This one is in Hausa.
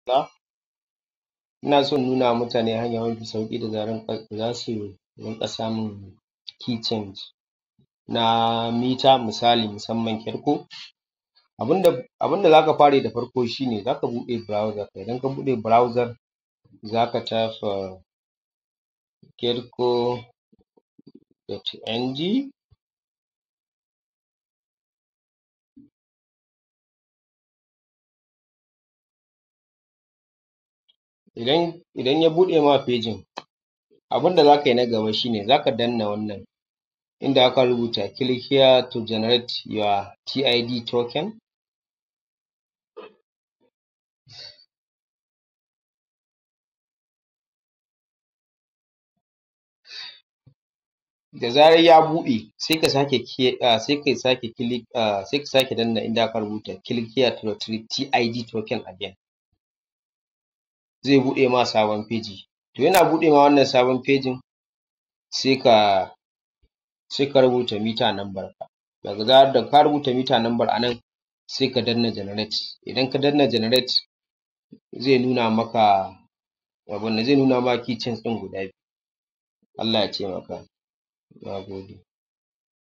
ina so in nuna wa mutane hanya mafi sauƙi da za su rinƙa samun key change na mita misali musamman ƙyarko abun da za ka fara yi da farko shi ne za ka buɗe browser idan ka buɗe browser za ka tafa ƙyarko dot ng idan ya buɗe ma fejin abun da za ka yi na gaba shi ne za ka danna wannan inda aka rubuta click here to generate your TID token da zarar ya buɗe sai ka sake danna inda aka rubuta click here to retrieve TID token again zai buɗe ma sabon feji to yana buɗe ma wannan sabon fejin sai ka rubuta meter number daga zarar da ka rubuta meter number a nan sai ka danna generate idan ka danna generate zai nuna maka key chain ɗin guda biyu Allah ya taimaka na gode